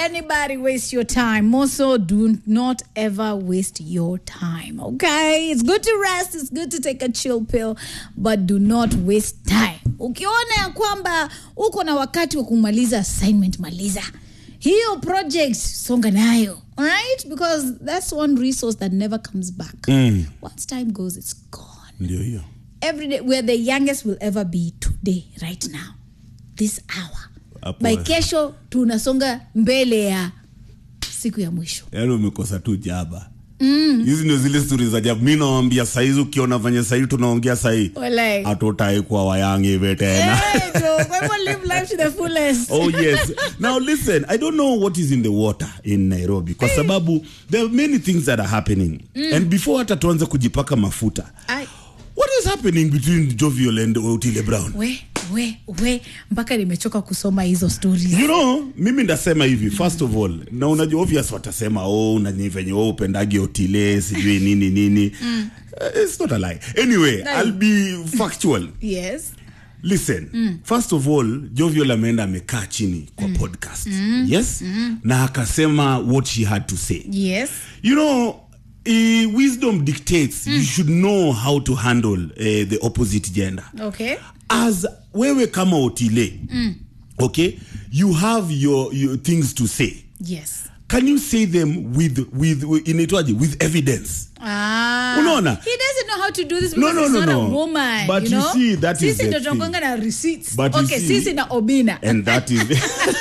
anybody waste your time. Also, do not ever waste your time. Okay, it's good to rest. It's good to take a chill pill, but do not waste time. Ukiona ya kwamba uko na wakati wa kumaliza assignment, maliza hiyo project, songa nayo. Alright, because that's one resource that never comes back. Once time goes, it's gone. ndio hiyo every day we're the youngest we'll ever be today right now this hour Hapo- by kesho tunasonga mbele ya siku ya mwisho yaani umekosa tu jaba hizi ndio zile stori za jaba mi nawambia saizi ukiona venye sahii tunaongea sahii Walai. hatutai kuwa wayangi hivi tena Hey, bro, kwa hivyo live life to the fullest oh yes now listen i don't know what is in the water in nairobi kwa sababu there are many things that are happening and before hata tuanze kujipaka mafuta Ai, what is happening between jovial and otile brown we we we mpaka nimechoka kusoma hizo stories you know mimi ndasema hivi first of all na unajua obvious watasema oh nani venye oh upendagi otile sijui nini nini Uh, it's not a lie anyway No. i'll be factual yes listen first of all jovial ameenda amekaa chini kwa podcast yes na akasema what she had to say yes you know uh, wisdom dictates you should know how to handle uh, the opposite gender okay as wewe kama otile okay you have your, your things to say yes can you say them with with, with inaitwaje with evidence Ah, Unaona? he doesn't know how to do this No, because no, he's no, not a no. woman But you you know? see, that is sisi the ndo thing. tunakuanga na receipts But you okay see- sisi na obina and that is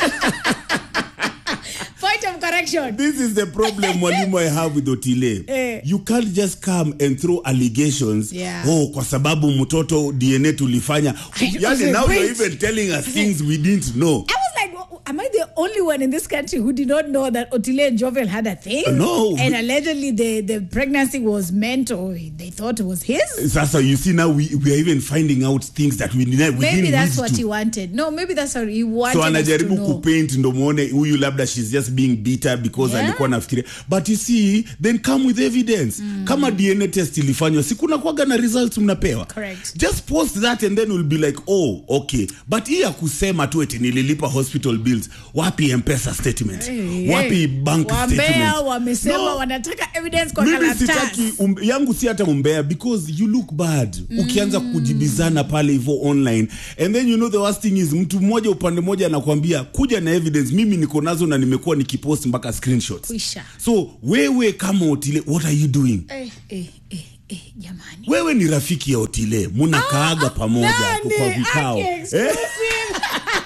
point of correction this is the problem mwalimu i have with otile Eh. you can't just come and throw allegations Yeah. oh kwa sababu mtoto dna tulifanya yani Okay, now you're wait. even telling us things we didn't know I was like, "Well, am I the only one in this country who did not know that Otile and Jovel had a thing? No. And allegedly the, the pregnancy was meant or they thought it was his? sasa you see now we, we are even finding out things that we, ne- we Maybe didn't that's need what to. he wanted. No, maybe that's what he wanted so us to anajaribu know. kupaint ndo muone huyu labda she's just being bitter because Yeah. alikuwa nafikiria but you see then come with evidence kama dna test ilifanywa si kuna kwaga na results mnapewa Correct. just post that and then we'll be like oh okay but hii ya kusema tu eti nililipa hospital bills wapi mpesa statement Hey, wapi hey. bank Wambea statement wamesema No. wanataka evidence kwa mimi karatasi. sitaki um, yangu si hata umbea because you look bad ukianza kujibizana pale hivo online and then you know the worst thing is mtu mmoja upande mmoja anakwambia kuja na evidence mimi niko nazo na nimekuwa nikipost mpaka screenshots Kwisha. so wewe kama otile what are you doing Eh, eh, eh, eh, jamani. wewe ni rafiki ya otile munakaaga pamoja Nani? kwa vikao Aki eh? exclusive.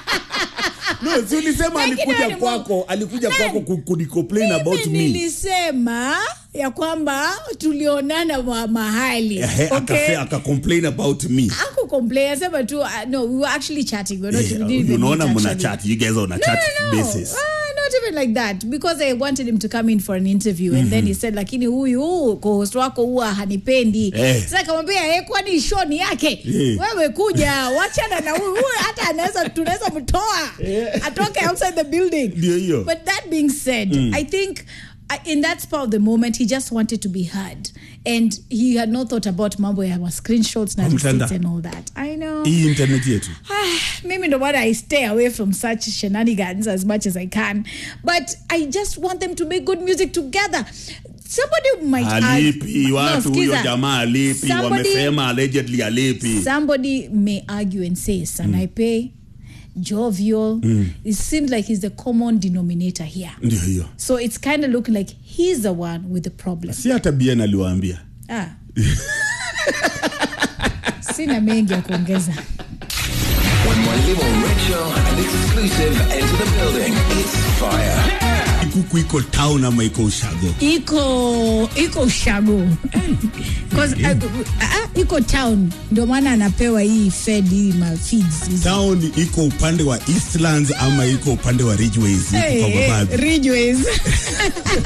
no si ulisema Lakini alikuja wewe ni kwako mo- alikuja Nani? kwako ku- kunicomplain about Mimi me nilisema ya kwamba tulionana ma mahali Ehe, okay? akase- akacomplain about me aku complain asema tu uh, no we were actually chatting we were not, Eh, we didn't even unaona meet mna actually. chat you guys are on a no, chat no, no. basis Ah, not even like that because I wanted him to come in for an interview and then he said lakini huyu co-host wako huwa hanipendi Eh. sasa kamwambia eh, kwani show ni yake Eh. wewe kuja wachana na huyu huyu hata anaweza tunaweza mtoa atoke outside the building Ndio hiyo. but that being said I think uh, in that spur of the moment he just wanted to be heard and he had not thought about mambo ya ma screenshots na Kwa mtandao. receipts and all that I know hii internet yetu Ah, maybe no matter I stay away from such shenanigans as much as I can, but I just want them to make good music together. Somebody might alipi argue- watu No, huyo skiza. jamaa alipi Somebody- wamesema allegedly alipi Somebody may argue and say Sanaipe, jovial. It seems like he's the common denominator here. ndio hiyo So it's kind of looking like he's the one with the problem. si hata bien aliwaambia Ah. Sina mengi ya kuongeza. When Mwalimu Rachel and exclusive enter the building, it's fire. kuku iko town ama iko ushago iko iko ushago 'Cause, uh, uh, iko town ndio maana anapewa hii fed hii ma feeds hizi. town iko upande wa eastlands ama iko upande wa ridgeways huku Hey, kwa hey, mababi Ridgeways.